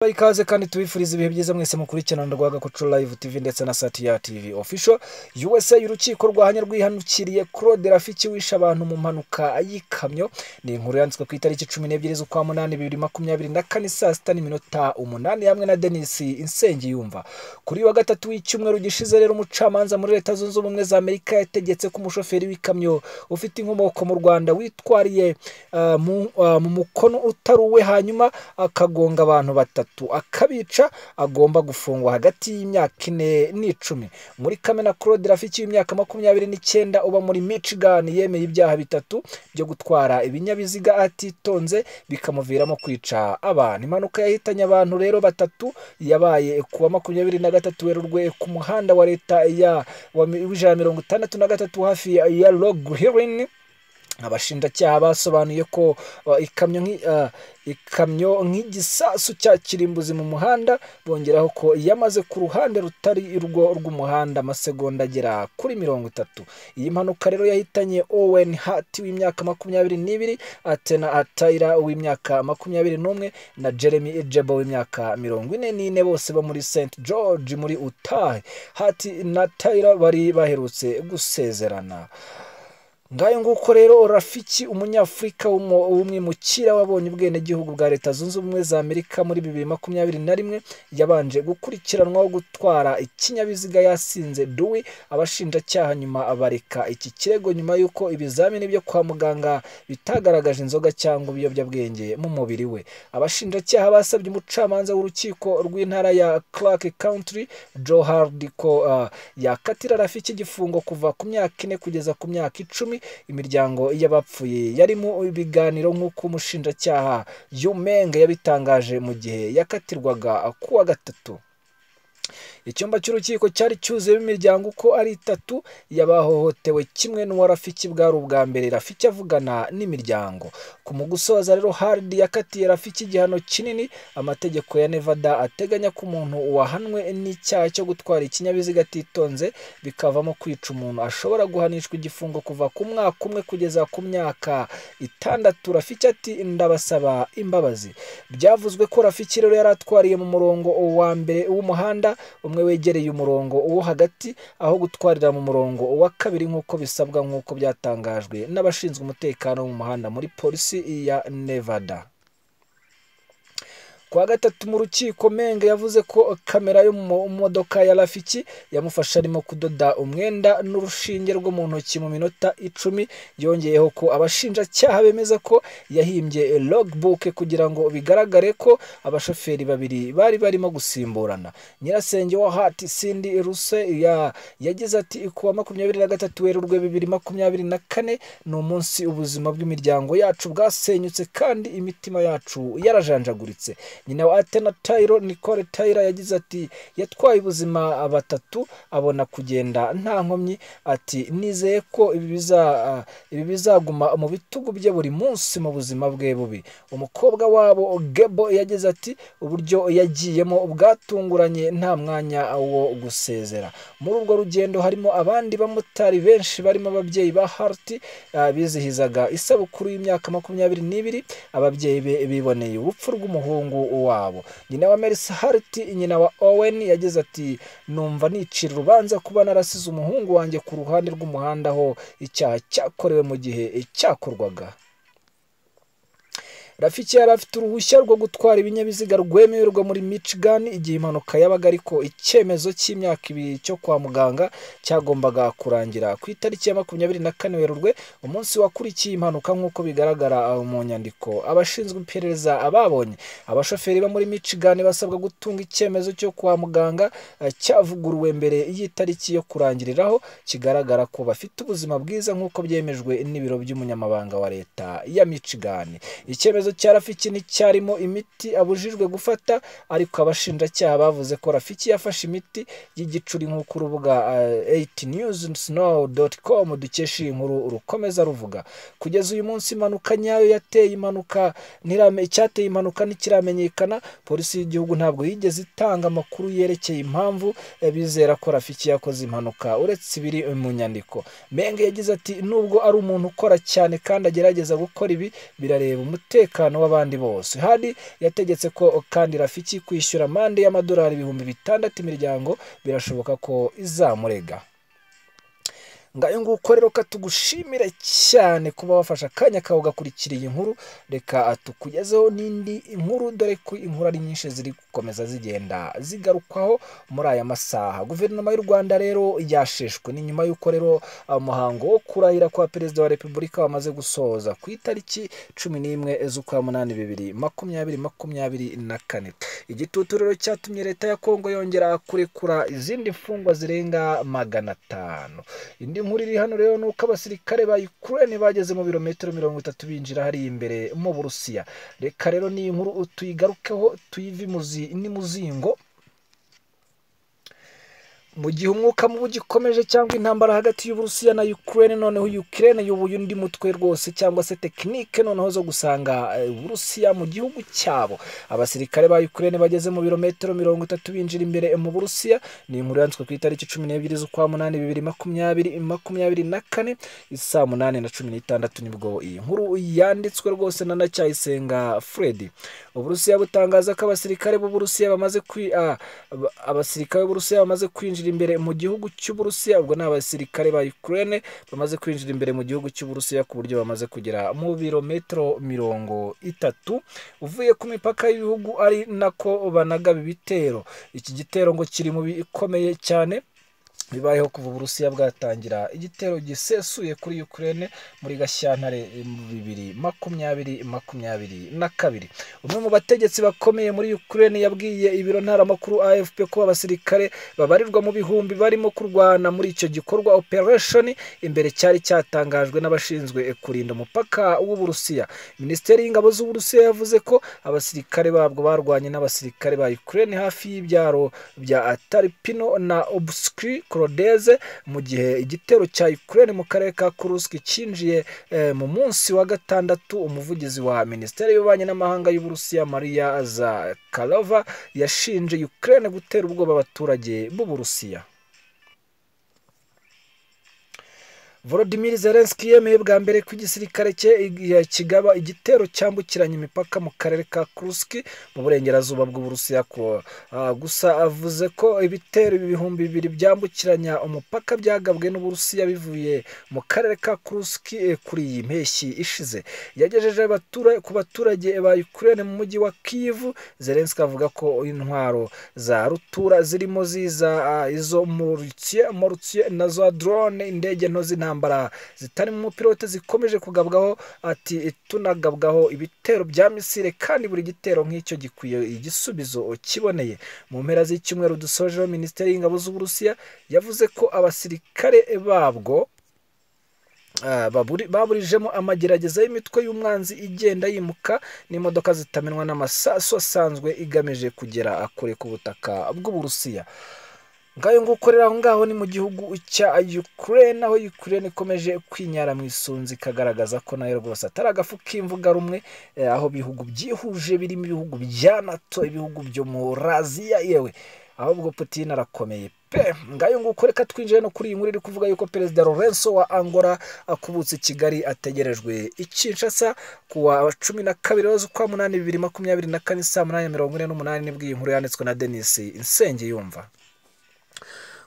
Baha ikaze kandi tubifuriza ibihe byiza mwese mukurikirana Rwagakoco Live TV ndetse na Satya TV Official. USA urukiko rwahanye rwihanukiriye Claude Rafiki wishe abantu mu mpanuka y'ikamyo. Ni inkuru yanditswe ku itariki cumi n'ebyiri z'ukwa munani bibiri makumyabiri na kane saa sita n'iminota umunani hamwe na Denis Insengiyumva. Kuri uyu wa gatatu w'icyumweru gishize rero umucamanza muri Leta Zunze Ubumwe za Amerika yategetse ko umushoferi w'ikamyo ufite inkomoko mu Rwanda witwariye ah, mu ah, mu mukono utari uwe hanyuma akagonga abantu batatu batatu akabica agomba gufungwa hagati y'imyaka ine n'icumi muri kamena claude rafiki w'imyaka makumyabiri n'icyenda uba muri michigan yemeye ibyaha bitatu byo gutwara ibinyabiziga atitonze bikamuviramo kwica abantu impanuka yahitanye abantu rero batatu yabaye ku wa makumyabiri na gatatu werurwe ku muhanda wa leta ya wa mi- w'ijana mirongo itandatu na gatatu hafi ya- ya log hirini abashinjacyaha basobanuye ko uh, ikamyo nk'i- uh, ikamyo nk'igisasu cya kirimbuzi mu muhanda bongeraho ko yamaze ku ruhande rutari urwo rw'umuhanda amasegonda agera kuri mirongo itatu iyi mpanuka rero yahitanye owen hart w'imyaka makumyabiri n'ibiri atena atayira w'imyaka makumyabiri n'umwe na jeremy ejebo w'imyaka mirongo ine n'ine bose bo muri st george muri utah hart na tayira bari baherutse gusezerana ngayo nguko rero rafiki umunyafurika w'umu- w'umwimukira wabonye ubwenegihugu bwa leta zunze ubumwe za amerika muri bibiri makumyabiri na rimwe yabanje gukurikiranwaho gutwara ikinyabiziga yasinze duwi abashinjacyaha nyuma abareka iki kirego nyuma y'uko ibizamini byo kwa muganga bitagaragaje inzoga cyangwa ibiyobyabwenge mu mubiri we abashinjacyaha basabye umucamanza w'urukiko rw'intara ya clark county joe hardy ko ah, yakatira rafiki igifungo kuva ku myaka ine kugeza ku myaka icumi imiryango y'abapfuye yari mu biganiro nk'uko umushinjacyaha yumenge yabitangaje mu gihe yakatirwaga ku wa gatatu icyumba cy'urukiko cyari cyuzuyemo imiryango uko ari itatu y'abahohotewe kimwe n'uwa rafiki bwari ubwa mbere rafiki avugana n'imiryango ku mugusoza rero haridi yakatiye rafiki igihano kinini amategeko ya nevada ateganya ko umuntu wahanwe n'icyaha cyo gutwara ikinyabiziga atitonze bikavamo kwica umuntu ashobora guhanishwa igifungo kuva ku mwaka umwe kugeza ku myaka itandatu rafiki ati ndabasaba imbabazi byavuzwe ko rafiki rero yari atwariye mu murongo wa mbere w'umuhanda umwe wegereye umurongo wo hagati aho gutwarira mu murongo wa kabiri nk'uko bisabwa nk'uko byatangajwe n'abashinzwe umutekano wo mu muhanda muri polisi ya nevada ku wa gatatu mu rukiko menge yavuze ko kamera yo mu modoka ya rafiki yamufasha arimo kudoda umwenda n'urushinge rwo mu ntoki mu minota icumi yongeyeho ko abashinjacyaha bemeza ko yahimbye logbook kugira ngo bigaragare ko abashoferi babiri bari barimo gusimburana nyirasenge wa hati sindi ruse ya- yagize ati ku wa makumyabiri na gatatu werurwe bibiri makumyabiri na kane ni umunsi ubuzima bw'imiryango yacu bwasenyutse kandi imitima yacu yarajanjaguritse nyina wa atena tayiro nicole tayira yagize ati yatwaye ubuzima batatu abona kugenda nta nkomyi ati nizeye ko ibi biza- ah, ibi bizaguma mu bitugu bye buri munsi mu buzima bwe bubi umukobwa wabo gebo yagize ati uburyo yagiyemo bwatunguranye nta mwanya wo gusezera muri urwo rugendo harimo abandi bamotari benshi barimo ababyeyi ba harti ah, bizihizaga isabukuru y'imyaka makumyabiri n'ibiri ababyeyi be biboneye urupfu rw'umuhungu wabo nyina wa merisi harti nyina wa owen yagize ati numva nicira urubanza kuba narasize umuhungu wanjye ku ruhande rw'umuhanda aho icyaha cyakorewe mu gihe cyakorwaga rafiki yari afite uruhushya rwo gutwara ibinyabiziga rwemererwa muri michigan igihe impanuka yabaga ariko icyemezo cy'imyaka ibiri cyo kwa muganga cyagombaga kurangira ku itariki ya makumyabiri na kane werurwe umunsi wakurikiye impanuka nk'uko bigaragara aho mu nyandiko abashinzwe iperereza babonye abashoferi bo muri michigan basabwa gutunga icyemezo cyo kwa muganga eh, cyavuguruwe mbere y'itariki yo kurangiriraho kigaragara ko bafite ubuzima bwiza nk'uko byemejwe n'ibiro by'umunyamabanga wa leta ya michigan icyemezo cya rafiki nticyarimo imiti abujijwe gufata ariko abashinjacyaha bavuze ko rafiki yafashe imiti y'igicuri nk'uko urubuga eh, 8 news snow com dukesha iyi nkuru rukomeza ruvuga kugeza uyu munsi impanuka nyayo yateye impanuka ntirame- icyateye impanuka ntikiramenyekana polisi y'igihugu ntabwo yigeze itanga amakuru yerekeye impamvu eh, bizera ko rafiki yakoze impanuka uretse ibiri mu nyandiko menge yagize ati nubwo ari umuntu ukora cyane kandi agerageza gukora ibi birareba umutekano umutekano w'abandi bose hadi yategetse ko kandi rafiki kwishyura amande y'amadolari ibihumbi bitandatu imiryango birashoboka ko izamurega ngayo nguko rero katugushimira cyane kuba wafashe akanya kawe ugakurikira iyi nkuru reka tukugezeho n'indi nkuru dore ko inkuru ari nyinshi ziri gukomeza zigenda zigarukwaho muri aya masaha guverinoma y'u rwanda rero yasheshwe ni nyuma y'uko rero umuhango wo kurahira kwa perezida wa repubulika wamaze gusoza ku itariki cumi n'imwe z'ukwa munani bibiri makumyabiri makumyabiri na kane igitutu rero cyatumye leta ya kongo yongera kurekura izindi mfungwa zirenga magana atanu indi indi nkuru iri hano rero ni uko abasirikare ba Ukraine bageze mu birometero mirongo itatu binjira hariya imbere mu Burusiya reka rero ni inkuru tuyigarukeho tuyive n'imuzingo mu gihe umwuka mubi ugikomeje cyangwa intambara hagati y'uburusiya na ukraine noneho ukraine yubuye undi mutwe rwose cyangwa se tekinike noneho zo gusanga uburusiya mu gihugu cyabo abasirikare ba ukraine bageze mu birometero mirongo itatu binjira imbere mu burusiya ni inkuru yanditswe ku itariki cumi n'ebyiri z'ukwa munani bibiri makumyabiri makumyabiri na kane saa munani na cumi n'itandatu nibwo iyi nkuru yanditswe rwose na ndacyayisenga fredi uburusiya butangaza ko abasirikare b'uburusiya bamaze kwi ah, abasirikare b'uburusiya bamaze kwinjira imbere mu gihugu cy'uburusiya ubwo ni abasirikare ba Ukraine bamaze kwinjira imbere mu gihugu cy'uburusiya ku buryo bamaze kugera mu birometero mirongo itatu uvuye ku mipaka y'ibihugu ari nako banagaba ibitero iki gitero ngo kiri mu bikomeye cyane bibayeho kuva uburusiya bwatangira igitero gisesuye kuri Ukraine muri gashyantare bibiri makumyabiri makumyabiri na kabiri umwe mu bategetsi bakomeye muri Ukraine yabwiye ibiro ntaramakuru AFP ko abasirikare babarirwa mu bihumbi barimo kurwana muri icyo gikorwa operation imbere cyari cyatangajwe n'abashinzwe kurinda umupaka w'uburusiya minisiteri y'ingabo z'uburusiya yavuze ko abasirikare babwo barwanye n'abasirikare ba Ukraine hafi y'ibyaro bya Atarpino na Obskri Odeze mu gihe igitero cya Ukraine mu karere ka Kursk cyinjiye mu munsi wa gatandatu umuvugizi wa minisiteri y'ububanyi n'amahanga y'uburusiya Maria Zakharova yashinje Ukraine gutera ubwoba abaturage b'uburusiya Volodymyr Zelensky yemeye bwa mbere ko igisirikare cye kigaba igitero cyambukiranya imipaka mu karere ka Kursk mu burengerazuba bw'Uburusiya ko gusa avuze ko ibitero ibihumbi bibiri byambukiranya umupaka byagabwe n'Uburusiya bivuye mu karere ka Kursk kuri iyi mpeshyi ishize yagejeje ku baturage ba Ukraine mu mujyi wa Kyiv Zelensky avuga ko intwaro za rutura zirimo ziza izo Morutsie na za drone indege nto zina intambara zitari mu mupilote zikomeje kugabwaho ati tunagabwaho ibitero bya misile kandi buri gitero nk'icyo gikwiye igisubizo kiboneye mu mpera z'icyumweru dusojeho minisiteri y'ingabo z'uburusiya yavuze ko abasirikare babwo baburijemo amagerageza y'imitwe y'umwanzi igenda yimuka n'imodoka zitamenwa n'amasasu asanzwe igamije kugera kure ku butaka bw'uburusiya ngayo ngukorera aho ngaho ni mu gihugu cya Ukraine aho Ukraine ikomeje kwinyara mu isunzi ikagaragaza ko nayo rwose atari agafu k'imvuga rumwe aho bihugu byihuje birimo ibihugu bya NATO ibihugu byo muri Aziya yewe ahubwo Putin arakomeye pe ngayo nguko reka twinjire no kuri iyi nkuru iri kuvuga yuko perezida Lorenzo wa Angola akubutse Kigali ategerejwe i Kinshasa kuwa cumi na kabiri z'ukwa munani bibiri makumyabiri na kane saa munani mirongo ine n'umunani nibwo iyi nkuru yanditswe na Denis Insenge yumva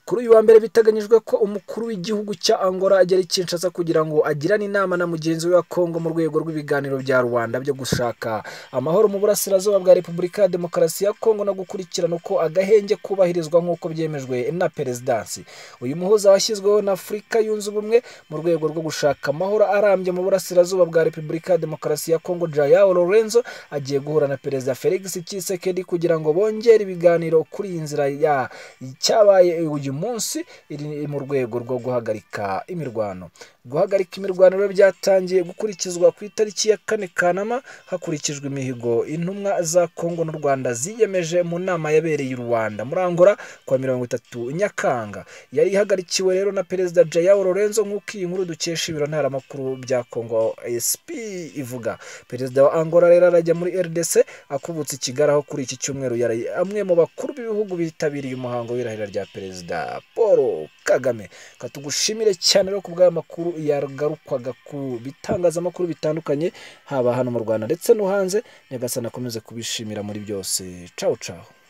kuri uyu wa mbere biteganyijwe ko umukuru w'igihugu cya Angola agera i Kinshasa kugira ngo agirane inama na mugenzi we wa Kongo mu rwego rw'ibiganiro bya Rwanda byo gushaka amahoro mu burasirazuba bwa Repubulika ya Demokarasi ya Kongo no gukurikirana uko agahenge kubahirizwa nk'uko byemejwe na perezidansi uyu muhuza washyizweho na Afurika yunze ubumwe mu rwego rwo gushaka amahoro arambye mu burasirazuba bwa Repubulika ya Demokarasi ya Kongo Jayao Lorenzo agiye guhura na perezida Felix Tshisekedi kugira ngo bongere ibiganiro kuri iyi nzira ya cyabaye uyu munsi iri mu rwego rwo guhagarika imirwano guhagarika imirwano rero byatangiye gukurikizwa ku itariki ya kane kanama hakurikijwe imihigo intumwa za kongo n'u rwanda ziyemeje mu nama yabereye i rwanda muri angola kwa mirongo itatu nyakanga yari ihagarikiwe rero na perezida jayao lorenzo nk'uko iyi nkuru dukesha ibiro ntaramakuru bya kongo sp ivuga perezida wa angola rero arajya muri rdc akubutse i kigali aho kuri iki cyumweru yari amwe mu bakuru b'ibihugu bitabiriye umuhango w'irahira rya perezida paul kagame katugushimire cyane rero ku bw'aya makuru makuru yagarukwaga ku bitangazamakuru bitandukanye haba hano mu rwanda ndetse no hanze nyagasani akomeze kubishimira muri byose cawu cawu